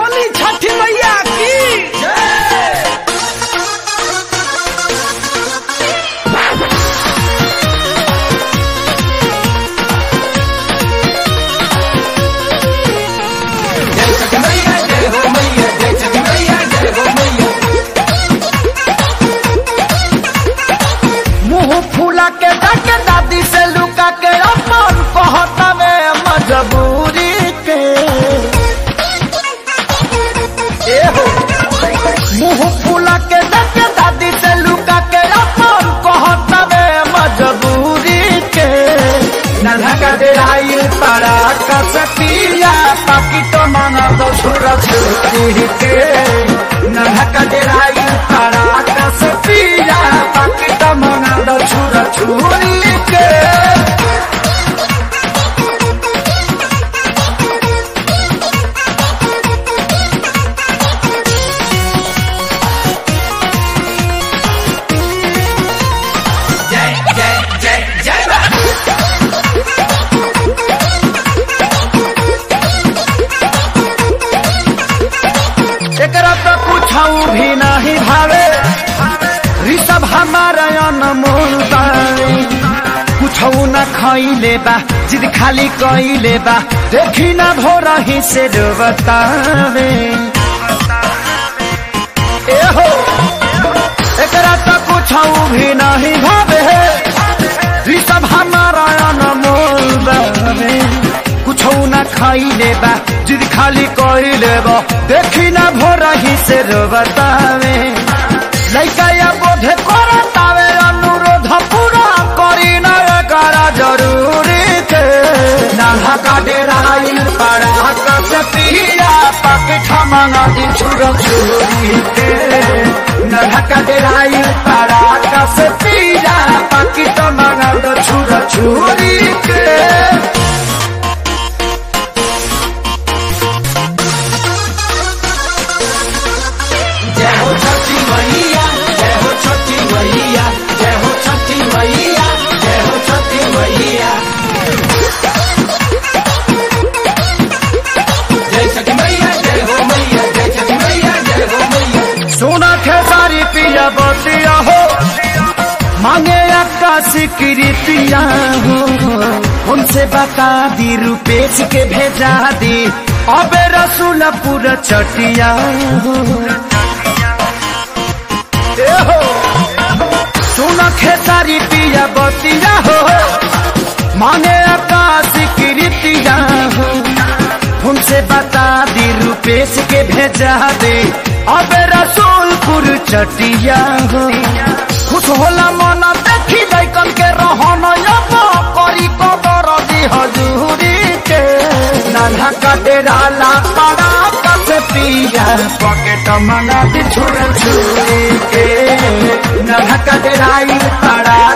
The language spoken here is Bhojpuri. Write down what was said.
बोली छठी मैया की मुंह फूला के डाके दादी से लुका के अपन कहता में मजबूरी के ए हो मुंह फूला के डाके दादी से लुका के अपन कहता में मजबूरी के नल्हा का डेराइल पारा का सतिया पाकी तो मांगा दो छुरा छुरी के नल्हा का डेराइल पारा का सतिया पाकी तो मांगा दो छुरा छुरी के एकरा तो पूछाऊ भी नहीं भावे ऋषभ हमारा अनमोल बाई कुछऊ न खैले बा जिद खाली कैले बा देखी न भोर ही से बतावे ए हो एकरा तो कुछऊ भी नहीं भावे ऋषभ हमारा अनमोल बावे कुछौ न खाइले बा जिद खाली कइले बा देखी न भोर ही से बतावे लइका या बोधे करतावे अनुरोध पूरा करी न करा जरूरी के नाला का डेराइल पड़ा कसतिया पाकेट मंगा दी छुर छुरी के नाला का डेराइल पड़ा कसतिया पाकेट मंगा दी छुर छुरी के जय हो छठी मैया जय हो छठी मैया जय हो छठी मैया जय हो छठी मैया जय छठी मैया जय हो मैया जय छठी मैया जय हो मैया सोना खेसारी पिया बतिया हो मांगे आकाशी कृतिया हो उनसे बता दी रुपेश के भेजा दी अबे रसूलपुर चटिया हो ए हो सुन खेसारी पिया बतिया हो मांगे आकाश कृतिया हो उनसे बता दी रुपेश के भेजा दे अब रसूलपुर चटिया हो खुश होला मन देखी लैकन के रहन अब करी कदर दी हजूरी के नाना का डेरा ला पड़ा कस पिया पॉकेट मंगा दी छुर छुरी के नाना का डेराई पड़ा